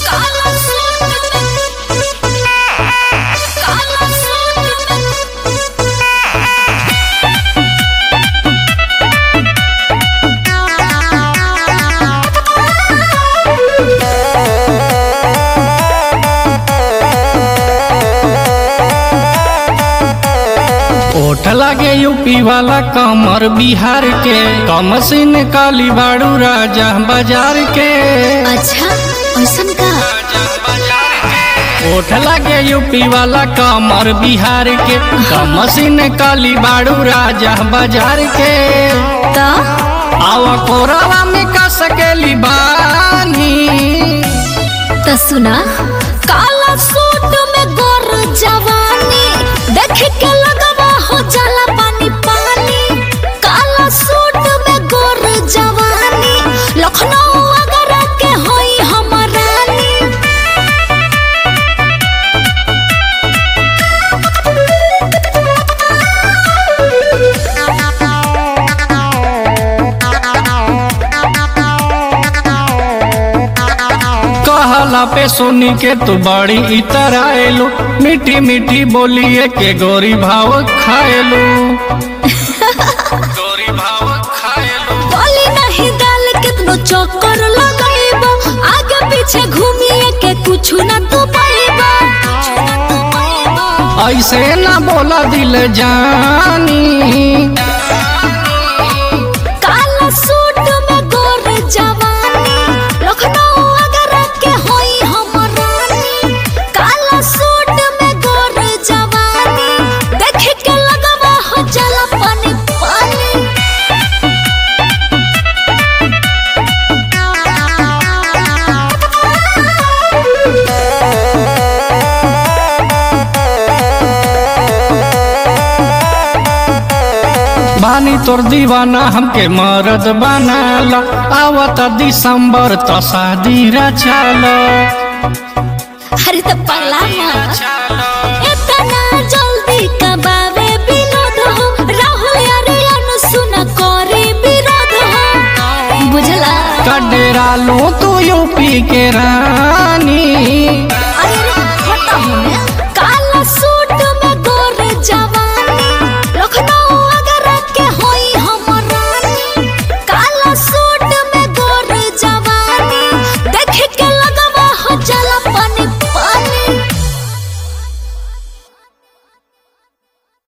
काला सूट काला सूट ओठ लागे यूपी वाला कमर बिहार के कमसिन काली बाड़ू राजा बाजार के अच्छा ऐसन का ओठ लागे यूपी वाला कमर बिहार के कमसिन काली बाड़ू राजा बाजार के तो आवा कोरावा में का सकेली बानी तो सुना काला सूट में गोर जवानी देख के लगवा हो जाला पानी पानी काला सूट में गोर जवानी लखनऊ अगर के होई हमर रानी कहला पे सुनी के तू बड़ी इतर आएलू मीठी मीठी बोलिए के गोरी भाव खाएलू गोरी भाव खाएलू बोली नहीं डाल कितनो चक्कर लगाइबो आगे पीछे घूमिए के कुछ ना तू पाइबो ऐसे ना बोला दिल जानी काला सूट में गोर जवानी लखनऊ अगर के होई हमर रानी काला सूट में गोर जवानी देख के लगवा हो जाला पानी पानी बानी तोर दीवाना हमके मरद बनाला आवत दिसंबर तो शादी रचाला अरे तो पगला मत इतना जल्दी कबावे विनोद हो राहुल यार सुन करे विरोध हो बुझला कडेरा लो तू यूपी के रानी